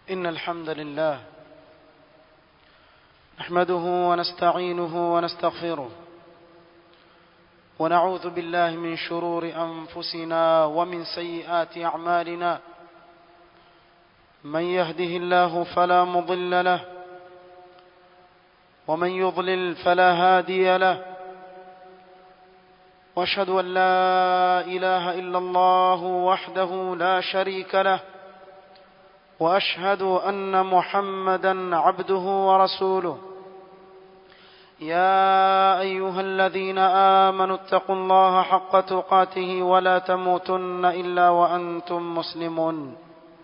إن الحمد لله نحمده ونستعينه ونستغفره ونعوذ بالله من شرور أنفسنا ومن سيئات أعمالنا من يهده الله فلا مضل له ومن يضلل فلا هادي له واشهد ان لا اله الا الله وحده لا شريك له واشهد ان محمدا عبده ورسوله يا ايها الذين امنوا اتقوا الله حق تقاته ولا تموتن الا وانتم مسلمون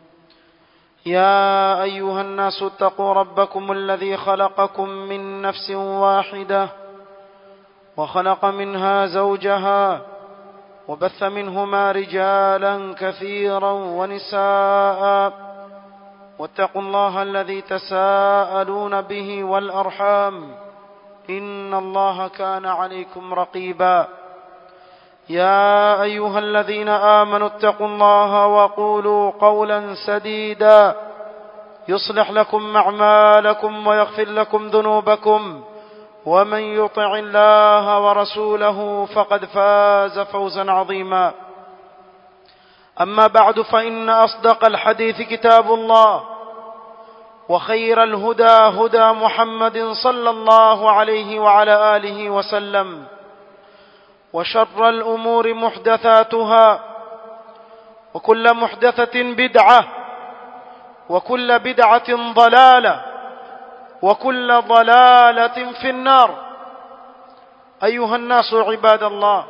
يا ايها الناس اتقوا ربكم الذي خلقكم من نفس واحده وخلق منها زوجها وبث منهما رجالا كثيرا ونساء واتقوا الله الذي تساءلون به والارحام ان الله كان عليكم رقيبا يا ايها الذين امنوا اتقوا الله وقولوا قولا سديدا يصلح لكم اعمالكم ويغفر لكم ذنوبكم ومن يطع الله ورسوله فقد فاز فوزا عظيما اما بعد فان اصدق الحديث كتاب الله وخير الهدى هدى محمد صلى الله عليه وعلى اله وسلم وشر الامور محدثاتها وكل محدثه بدعه وكل بدعه ضلاله وكل ضلاله في النار ايها الناس عباد الله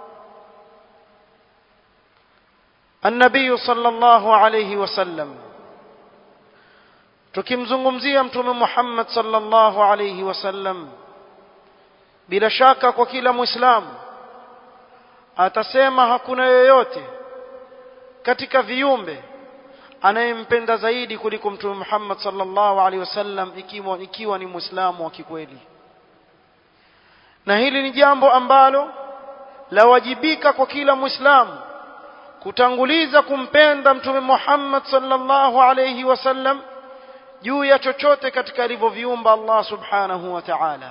النبي صلى الله عليه وسلم tukimzungumzia mtume Muhammad sallallahu alayhi wasallam bila shaka kwa kila muislamu atasema hakuna yoyote katika viumbe anayempenda zaidi kuliko mtume Muhammad sallallahu alaihi wasallam ikiwa ikiwa ni muislamu wa kikweli na hili ni jambo ambalo lawajibika kwa kila muislamu kutanguliza kumpenda mtume Muhammad sallallahu alaihi wasallam juu ya chochote katika alivyoviumba Allah subhanahu wa ta'ala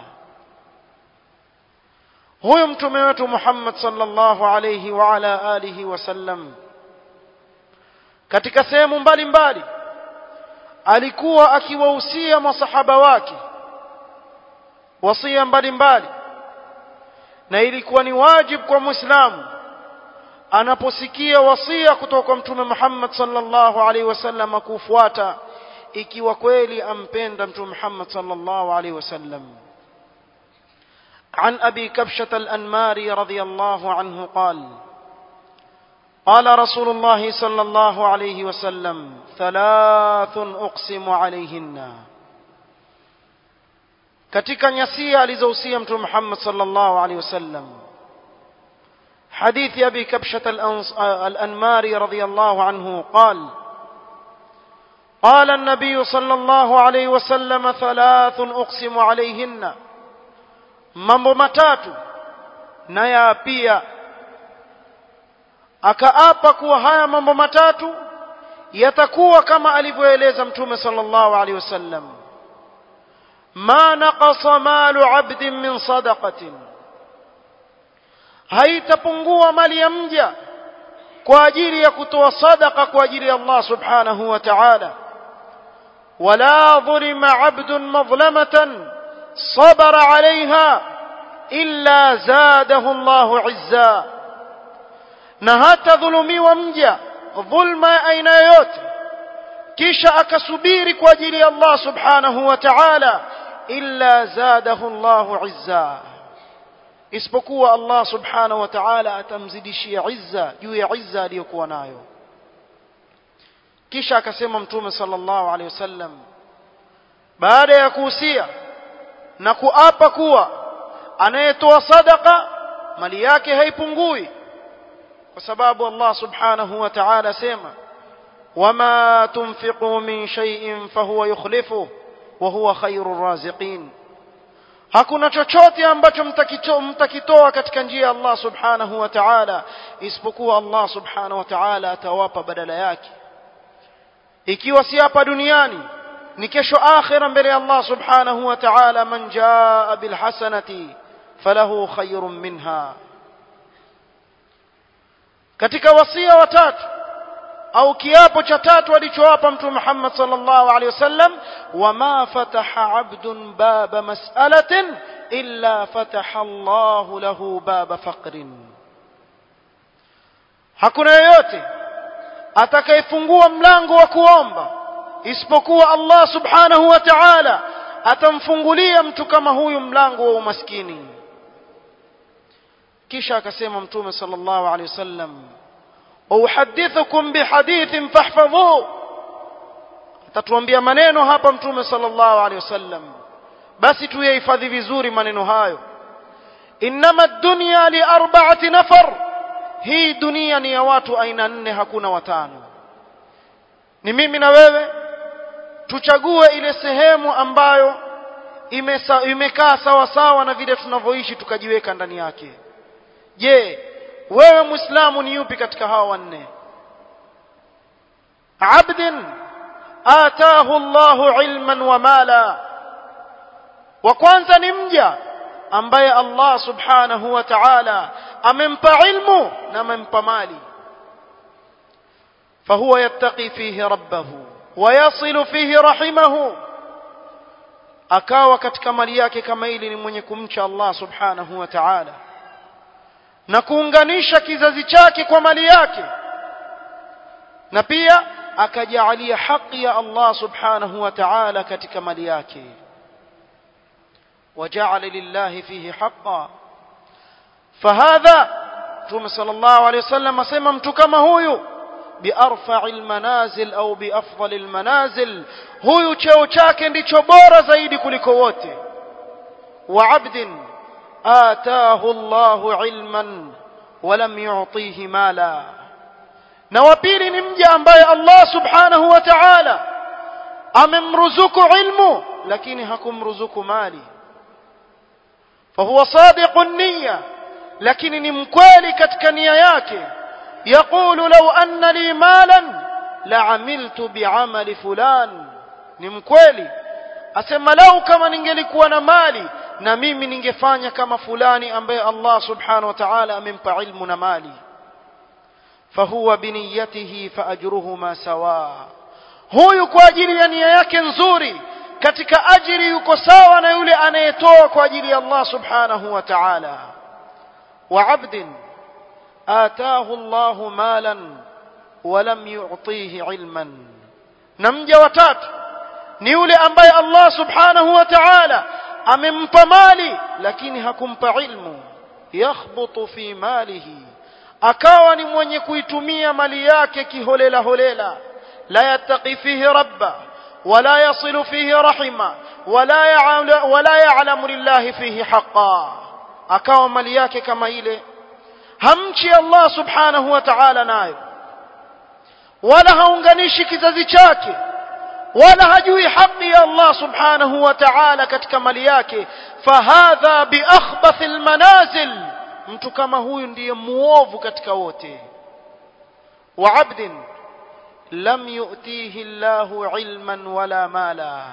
huyo mtume wetu Muhammad sallallahu alayhi wa ala alihi wasallam katika sehemu mbalimbali alikuwa akiwahusia masahaba wake wasia mbalimbali na ilikuwa ni wajibu kwa muislamu anaposikia wasia kutoka kwa mtume Muhammad sallallahu alaihi wasallam kufuata ikiwa kweli ampenda mtume Muhammad sallallahu alaihi wasallam عن ابي كبشه الانماري رضي الله عنه قال قال رسول الله صلى الله عليه وسلم ثلاث اقسم عليهن katika nyasia alizohusia mtume Muhammad sallallahu alaihi wasallam حديث ابي كبشه الانماري رضي الله عنه قال قال النبي صلى الله عليه وسلم ثلاث اقسم عليهن mambo matatu na pia akaapa kuwa haya mambo matatu yatakuwa kama alivyoeleza mtume sallallahu alaihi wasallam ma naqasa malu abdin min sadaqatin haitapungua mali ya mja kwa ajili ya kutoa sadaqa kwa ajili ya Allah subhanahu wa ta'ala wala dhulima abdun madhlamatan صبر عليها إلا زاده الله عزا na hata dhulumiwa mja dhulma ya aina yoyote kisha akasubiri kwa ajili ya Allah subhanahu wa ta'ala illa zadahu Allah izza isipokuwa Allah subhanahu wa ta'ala atamzidishia izza juu ya izza aliyokuwa nayo kisha akasema mtume sallallahu alaihi wasallam baada ya kuhusia na kuapa kuwa anayetoa sadaka mali yake haipungui kwa sababu Allah subhanahu wa ta'ala sema wama tunfiqu min shay'in fahuwa yukhlifu wa huwa khairur raziqin hakuna chochote ambacho mtakitoa mtakitoa katika njia ya Allah subhanahu wa ta'ala isipokuwa Allah subhanahu wa ta'ala atawapa badala yake ikiwa si hapa duniani ni kesho akhira mbele ya Allah subhanahu wa ta'ala man jaa bil hasanati falahu khayrun minha katika wasia watatu au kiapo cha tatu alichowapa mtume Muhammad sallallahu alaihi wasallam wama fataha abdun baba mas'alatin illa fataha Allah lahu baba faqrin hakuna yeyote atakayefungua mlango wa kuomba isipokuwa Allah subhanahu wa ta'ala atamfungulia mtu kama huyu mlango wa umaskini kisha akasema mtume sallallahu alaihi wasallam uhadithukum bihadithin fahfadhu atatuambia maneno hapa mtume sallallahu alaihi wasallam basi tuyahifadhi vizuri maneno hayo innama dunya li arba'ati nafar hii dunia ni ya watu aina nne hakuna watano ni mimi na wewe tuchague ile sehemu ambayo imesa, imekaa sawa sawa na vile tunavyoishi tukajiweka ndani yake je wewe muislamu ni yupi katika hawa wanne abdin ataahu Allahu ilman wa mala wa kwanza ni mja ambaye Allah subhanahu wa ta'ala amempa ilmu na amempa mali فهو يتقي فيه ربه ويصل فيه رحمه akawa katika mali yake kama ili ni mwenye kumcha Allah subhanahu wa ta'ala na kuunganisha kizazi chake kwa mali yake na pia akajaalia haki ya Allah subhanahu wa ta'ala katika mali yake وجعل لله فيه حقا فهذا ثم صلى الله عليه وسلم اسمع mtu kama huyu بأرفع المنازل أو بأفضل المنازل huyu cheo chake ndicho bora zaidi kuliko wote وعبد آتاه الله علما ولم يعطيه مالا na wa pili ni mja ambaye Allah subhanahu wa ta'ala amemruzuku ilmu lakini hakumruzuku mali fahuwa sadiqun niyya lakini ni mkweli katika nia yake يقول لو أن لي مالا لعملت بعمل فلان ni mkweli asema lau kama ningelikuwa na mali na mimi ningefanya kama fulani ambaye Allah subhanahu wa ta'ala amempa ilmu na mali fahuwa biniyatihi faajruhuma sawa huyu kwa ajili ya nia yake nzuri katika ajiri yuko sawa na yule anayetoa kwa ajili ya Allah subhanahu wa ta'ala wa abdin آتاه الله مالا ولم يعطيه علما نمجا watatu ni yule ambaye Allah subhanahu wa ta'ala amempa mali lakini hakumpa ilmu yakhbutu fi malihi akawa ni mwenye kuitumia mali yake kiholela holela la yattaqi fihi rabba wala yasilu fihi rahima wala ya'lamu wala ya'lamu lillahi fihi haqqan akawa mali yake kama ile hamchi Allah subhanahu wa ta'ala nayo wala haunganishi kizazi chake wala hajui haki ya Allah subhanahu wa ta'ala katika mali yake fahadha biakhbath almanazil mtu kama huyu ndiye muovu katika wote wa abdin lam yu'tihi Allahu ilman wala mala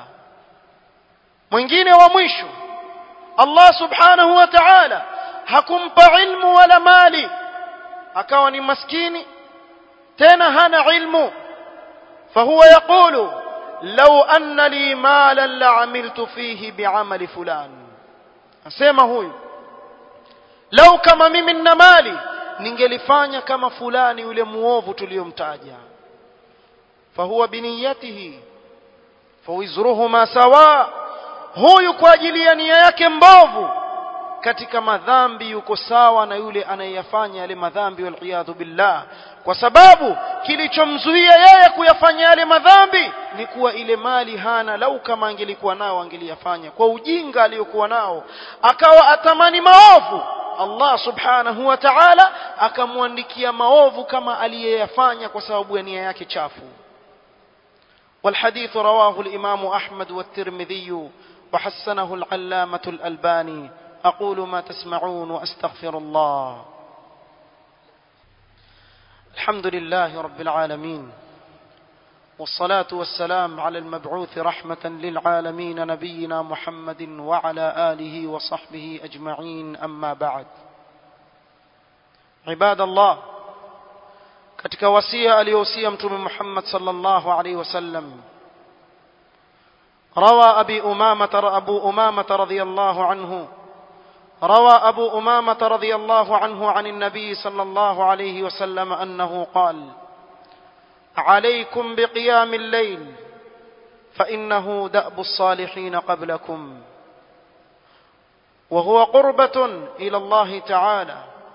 mwingine wa mwisho Allah subhanahu wa ta'ala hakumpa ilmu wala mali akawa ni maskini tena hana ilmu fahuwa yaqulu law anna li malan la'amiltu fihi bi'amali fulan asema huyu lau kama mimi nina mali ningelifanya kama fulani yule muovu tuliyomtaja fahuwa biniyatihi fawizruhuma sawa huyu kwa ajili ya nia yake mbovu katika madhambi yuko sawa na yule anayeyafanya yale madhambi waliyadhu billah kwa sababu kilichomzuia yeye kuyafanya yale madhambi ni kuwa ile mali hana lau kama angelikuwa nao angeliyafanya kwa ujinga aliyokuwa nao akawa atamani maovu Allah subhanahu wa ta'ala akamwandikia maovu kama aliyeyafanya kwa sababu ya nia yake chafu والحديث رواه الإمام أحمد والترمذي وحسنه العلامة الألباني أقول ما تسمعون وأستغفر الله الحمد لله رب العالمين والصلاة والسلام على المبعوث رحمة للعالمين نبينا محمد وعلى آله وصحبه أجمعين أما بعد عباد الله katika wasia aliyohusia mtume Muhammad sallallahu alaihi wasallam روى أبي أمامة أبو أمامة رضي الله عنه روى أبو أمامة رضي الله عنه عن النبي صلى الله عليه وسلم أنه قال عليكم بقيام الليل فإنه دأب الصالحين قبلكم وهو قربة إلى الله تعالى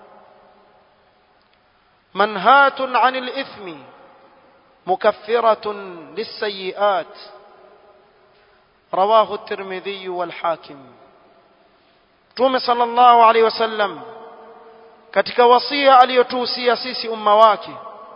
منهاة عن الإثم مكفرة للسيئات رواه الترمذي والحاكم Mtume sallallahu alaihi wasallam katika wasia aliyotuhusia sisi umma wake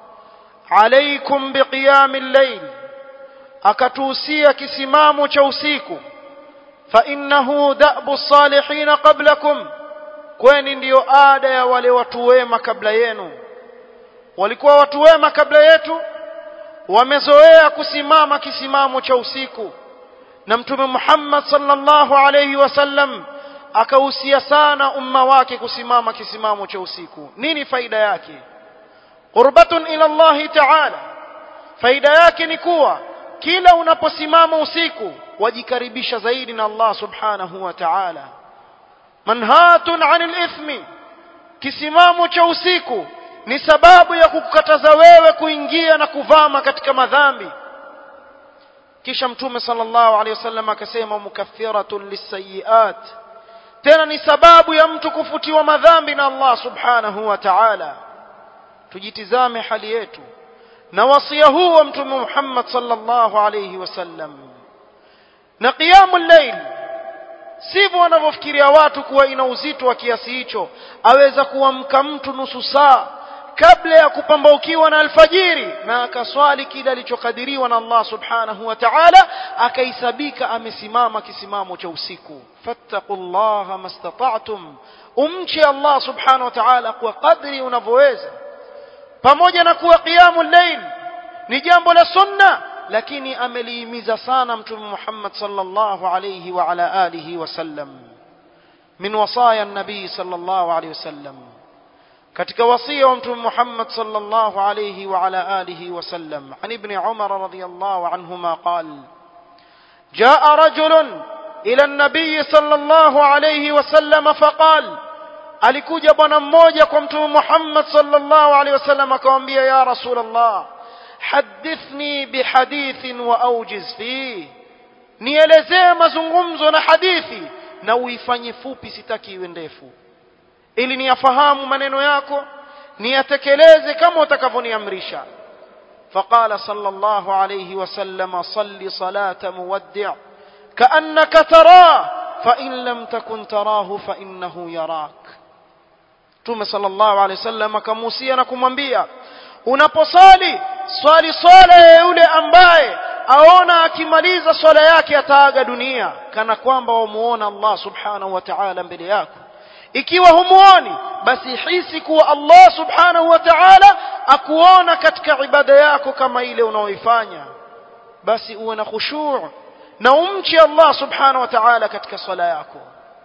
alaikum biqiyamil layl akatuhusia kisimamo cha usiku fa innahu da'bu salihin qablakum kwani ndiyo ada ya wale watu wema kabla yenu walikuwa watu wema kabla yetu wamezoea kusimama kisimamo cha usiku na mtume Muhammad sallallahu alayhi wasallam akahusia sana umma wake kusimama kisimamo cha usiku nini faida yake qurbatun ila Allah ta'ala faida yake ni kuwa kila unaposimama usiku wajikaribisha zaidi na Allah subhanahu wa ta'ala manhatun 'anil ithmi kisimamo cha usiku ni sababu ya kukataza wewe kuingia na kuvama katika madhambi kisha mtume sallallahu alaihi wasallam akasema mukaffiratun lisayiat tena ni sababu ya mtu kufutiwa madhambi na Allah subhanahu wa ta'ala tujitizame hali yetu na wasia huu wa mtume Muhammad sallallahu alayhi wasallam na qiyamul layl sivyo wanavyofikiria watu kuwa ina uzito wa kiasi hicho aweza kuamka mtu nusu saa kabla ya kupambaukiwa na alfajiri na akaswali kile alichokadiriwa na Allah subhanahu wa ta'ala akaisabika amesimama kisimamo cha usiku fattaqullaha mastata'tum umche Allah subhanahu wa ta'ala kwa kadri unavyoweza pamoja na kuwa qiyamul layl ni jambo la sunna lakini amelihimiza sana mtume Muhammad sallallahu alayhi wa ala alihi wasallam min wasaya an-nabii sallallahu alayhi wasallam katika wasia wa mtume Muhammad sallallahu alayhi wa ala alihi wasallam an ibn Umar radiyallahu anhuma qala جاء رجل إلى النبي صلى الله عليه وسلم فقال alikuja bwana mmoja kwa mtume Muhammad sallallahu alaihi wasallam akamwambia ya rasulullah hadithni bihadithin wa aujiz fi nielezee mazungumzo na hadithi na uifanye fupi sitaki iwe ndefu ili niyafahamu maneno yako niyatekeleze kama utakavyoniamrisha فقال صلى الله عليه وسلم صل صلاة مودع كأنك تراه فإن لم تكن تراه فإنه يراك Mtume sallallahu alaihi wasallam akamuhusia na kumwambia unaposali swali swala ya yule ambaye aona akimaliza swala yake ataaga dunia kana kwamba wamuona Allah subhanahu wa ta'ala mbele yako ikiwa humuoni basi hisi kuwa Allah subhanahu wa ta'ala akuona katika ibada yako kama ile unaoifanya basi uwe na khushu' na umche Allah subhanahu wa ta'ala katika swala yako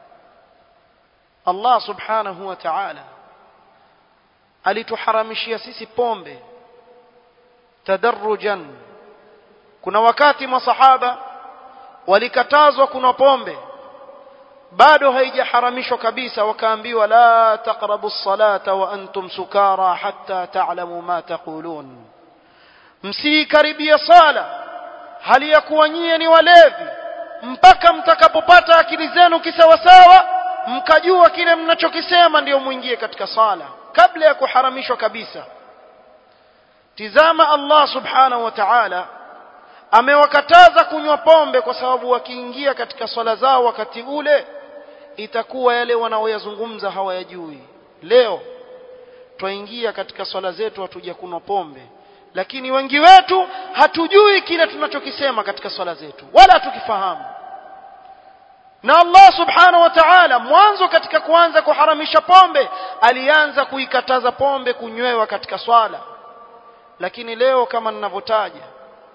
Allah subhanahu wa ta'ala alituharamishia sisi pombe tadarrujan kuna wakati masahaba walikatazwa kuna pombe bado haijaharamishwa kabisa wakaambiwa la taqrabu as-salata wa antum sukara hatta ta'lamu ma taqulun msikaribia sala hali ya kuwa nyie ni walevi mpaka mtakapopata akili zenu kisawasawa mkajua kile mnachokisema ndiyo muingie katika sala kabla ya kuharamishwa kabisa tizama Allah subhanahu wa ta'ala amewakataza kunywa pombe kwa sababu wakiingia katika swala zao wakati ule itakuwa yale wanaoyazungumza hawayajui leo twaingia katika swala zetu hatuja kunywa pombe lakini wengi wetu hatujui kile tunachokisema katika swala zetu wala hatukifahamu na Allah subhanahu wa ta'ala mwanzo katika kuanza kuharamisha pombe alianza kuikataza pombe kunywewa katika swala lakini leo kama ninavyotaja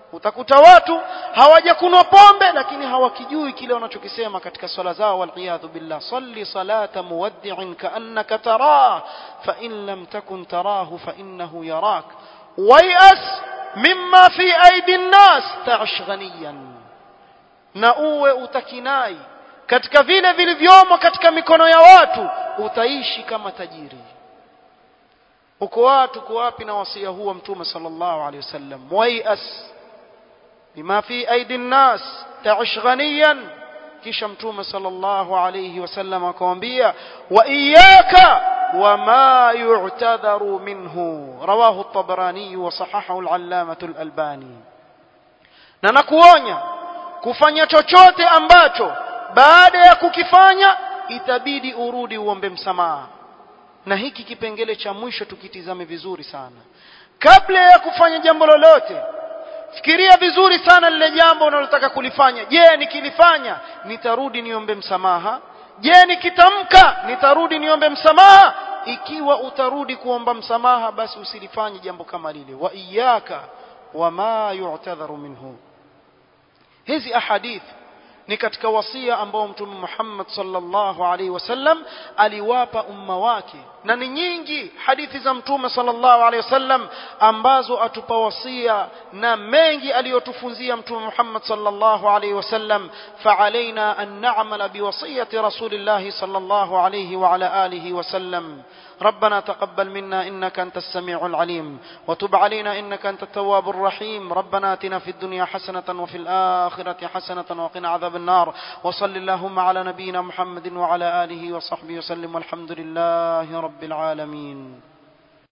utakuta watu hawajakunwa pombe lakini hawakijui kile wanachokisema katika swala zao waliyadhu billah salli salata muwaddi'in ka'annaka tarah fa in lam takun tarahu fa innahu yarak wayas mimma fi aidi nnas ta'ish ghaniyan na uwe utakinai katika vile vilivyomo katika mikono ya watu utaishi kama tajiri uko watu uko wapi na wasia huu wa mtume sallallahu alaihi wasallam wayas bima fi aidi nnas ta'ish ghaniyan kisha mtume sallallahu alayhi wasallam akamwambia wa iyyaka wama yu'tadharu minhu rawahu at-tabarani wa sahahahu al-allamah al-albani na nakuonya kufanya chochote ambacho baada ya kukifanya itabidi urudi uombe msamaha na hiki kipengele cha mwisho tukitizame vizuri sana kabla ya kufanya jambo lolote fikiria vizuri sana lile jambo unalotaka kulifanya je nikilifanya nitarudi niombe msamaha je nikitamka nitarudi niombe msamaha ikiwa utarudi kuomba msamaha basi usilifanye jambo kama lile wa iyaka wama yu'tadharu minhu hizi ahadith ni katika wasia ambao mtume Muhammad sallallahu alaihi wasallam aliwapa umma wake na ni nyingi hadithi za mtume sallallahu alaihi wasallam ambazo atupa wasia na mengi aliyotufunzia mtume Muhammad sallallahu alaihi wasallam fa'alaina an na'mala biwasiyati rasulillah sallallahu alaihi wa ala alihi wasallam ربنا تقبل منا انك انت السميع العليم وتب علينا انك انت التواب الرحيم ربنا اتنا في الدنيا حسنه وفي الاخره حسنه وقنا عذاب النار وصل اللهم على نبينا محمد وعلى اله وصحبه وسلم والحمد لله رب العالمين